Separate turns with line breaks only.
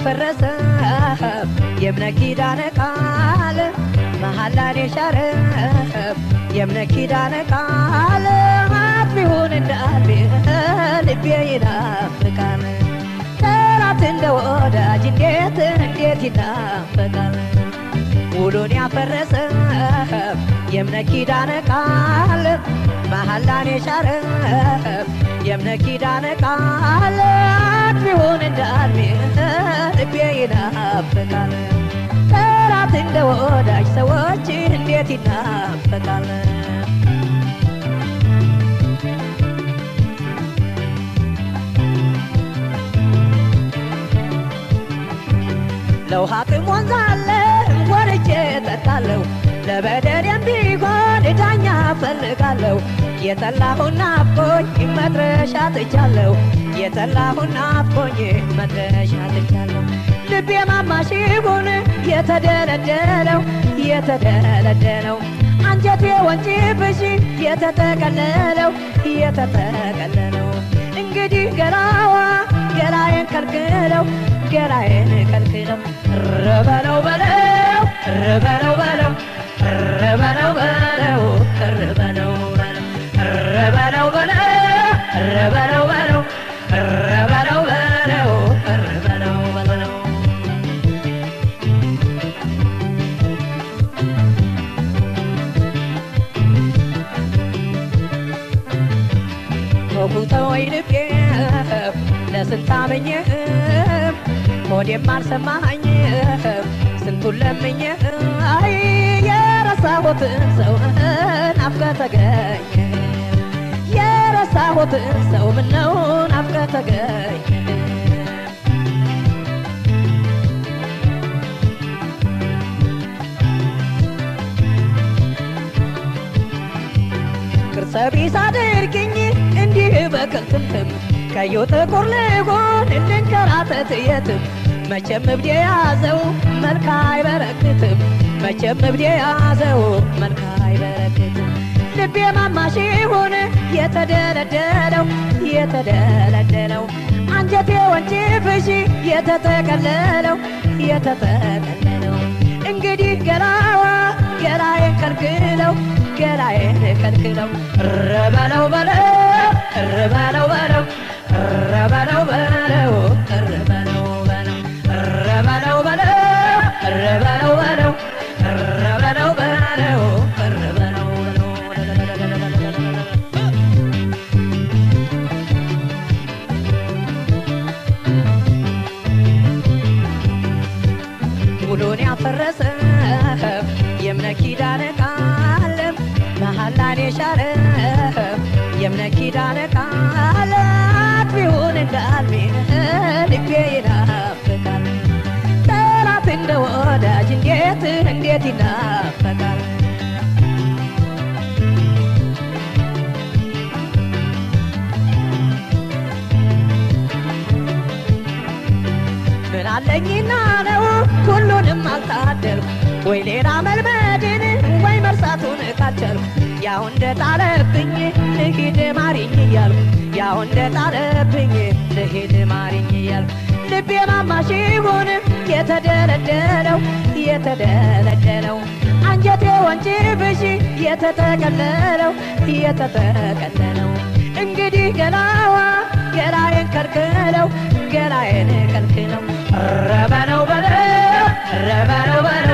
ያፈረሰ የእምነት ኪዳነ ቃል መሐላን የሻረ የእምነት ኪዳነ ቃል አጥቢውን እንዳልቤ ልቤ ይናፍቃል ጠላት እንደ ወዳጅ እንዴት እንዴት ይናፍቃል ውሉን ያፈረሰ የእምነት ኪዳነ ቃል መሐላን የሻረ የእምነት ኪዳነ ቃል አጥቢውን እንዳልቤ ልቤ ይናፍቃል ጠላት እንደ ወዳጅ ሰዎች እንዴት ይናፍቃል ለውሃ ጥም ወንዝ አለ ወርጄ እጠጣለሁ ለበደሌም ቢሆን ዳኛ እፈልጋለሁ የጠላሁን ናፍቆኝ መድረሻ ትቻለሁ የጠላሁን ናፍቆኝ መድረሻ ትቻለሁ ልቤ ማማሽ ይሁን የተደለደለው የተደለደለው አንጀቴ ወንጭፍሽ የተጠቀለለው የተጠቀለለው እንግዲህ ገላዋ ገላዬን ከልክለው ገላዬን ከልክለው ረበለው በለው ረበለው በለው ረበለው በለው ረበለው በለው ረበለው በለው ረበለው በለው ረበለው በለው ረበለው በለው ተውተወይ ልቤ ለስንት አመኘህ ሆዴም አልሰማኝ ስንቱን ለምኜ አይ የረሳሁትን ሰው ናፍቀህ ተገኘ የረሳሁትን ሰው ምነው ናፍቀህ ተገኘ ቅርጸ ቢስ አድርግኝ እንዲህ በክልትምትም ቀዩ ጥቁር ልሆን እንንከራተት የትም መቼም እብድ የያዘው መልክ አይበረክትም መቼም እብድ የያዘው መልክ አይበረክትም ልቤ ማማሽ ይሁን የተደለደለው የተደለደለው አንጀቴ ወንጭፍሽ የተጠቀለለው የተጠቀለለው እንግዲህ ገላዋ ገላዬን ከልክለው ገላዬን ከልክለው ረበለው በለው ረበለው በለው ረበለው በለው ረበለው በለው ረበለው በለው ረበለው በለው ረበለው በለው ረበለው ውሉን ያፈረሰ የእምነት ኪዳነ ቃል መሐላን የሻረ የእምነት ኪዳነ ቃል አጥቢውን እንዳልሜ ልቤ ይናፍቃል ጠላት እንደ ወዳጅ እንዴት እንዴት ይናፍቃል ምን አለኝና ነው ሁሉንም አልታደልኩ ወይ ሌላ መልመድን ወይ መርሳቱን ካልቻልኩ ያው እንደ ጣለብኝ ልሂድ ማሪኝ እያልኩ ያው እንደ ጣለብኝ ልሂድ ማሪኝ እያልኩ ልቤ ማማሽ ይሁን የተደለደለው የተደለደለው አንጀቴ ወንጭፍሽ የተጠቀለለው የተጠቀለለው እንግዲህ ገላዋ ገላዬን ከልክለው ገላዬን ከልክለው ረበለው በለው ረበለው በለው